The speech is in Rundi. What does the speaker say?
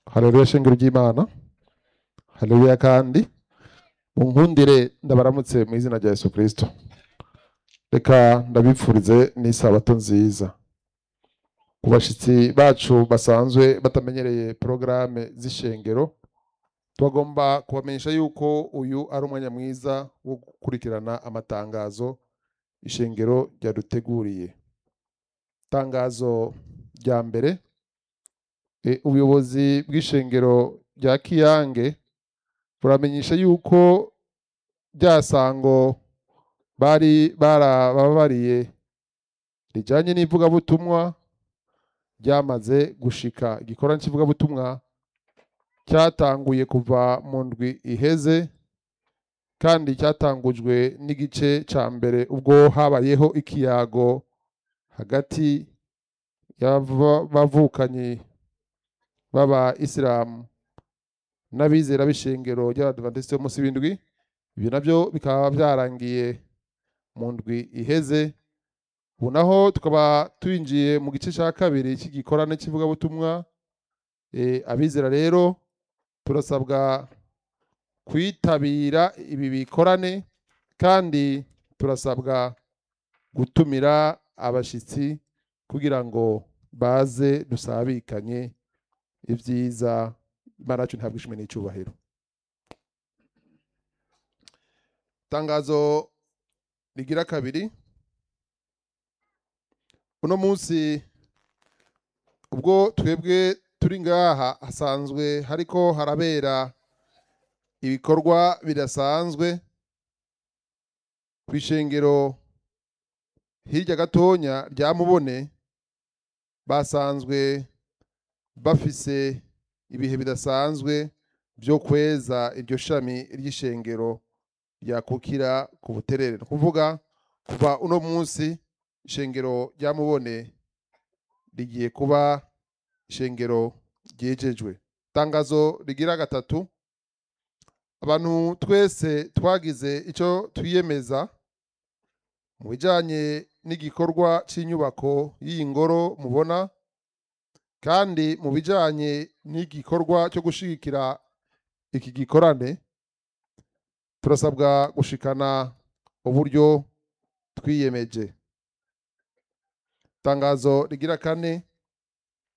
haleluya shengero ry'imana haleluya kandi munkundire ndabaramutse mu izina rya yesu kirisito reka ndabipfurize n'isabato nziza ku bashyitsi bacu basanzwe batamenyereye porogaramu z'ishengero tubagomba kubamenyesha yuko uyu ari umwanya mwiza wo gukurikirana amatangazo ishengero ryaduteguriye itangazo rya mbere e, ubuyobozi bw'ishengero rya kiyange buramenyesha yuko rya sango bari barababariye rijyanye n'ivugabutumwa ryamaze gushika igikorwa cy'ivugabutumwa cyatanguye kuva mu ndwi iheze kandi cyatangujwe n'igice cya mbere ubwo habayeho ikiyago hagati y'abavukanyi b'aba isilamu n'abizera b'ishengero ry'abadivantisiti b'umunsi w'indwi ibyo nabyo bikaba byarangiye mu ndwi iheze ubu naho tukaba twinjiye mu gice cya kabiri cy'igikorane cy'ivugabutumwa Eh, abizera rero turasabwa kwitabira ibi bikorane kandi turasabwa gutumira abashyitsi kugira ngo baze dusabikanye ibyiza imana yacu ntabwo ishimwe n'icyubahiro itangazo rigira kabiri uno munsi ubwo twebwe turi ngaha hasanzwe hariko harabera ibikorwa bidasanzwe ku ishengero hirya gatonya rya mubone basanzwe bafise ibihe bidasanzwe byo kweza iryo shami ry'ishengero ryakukira ku buterere ni ukuvuga kuva uno munsi ishengero rya mubone rigiye kuba ishengero ryejejwe itangazo rigira gatatu abantu twese twagize icyo twiyemeza mu bijyanye n'igikorwa cy'inyubako y'iyi ngoro mubona kandi mu bijyanye n'igikorwa cyo gushyigikira iki gikorane turasabwa gushikana uburyo twiyemeje itangazo rigira kane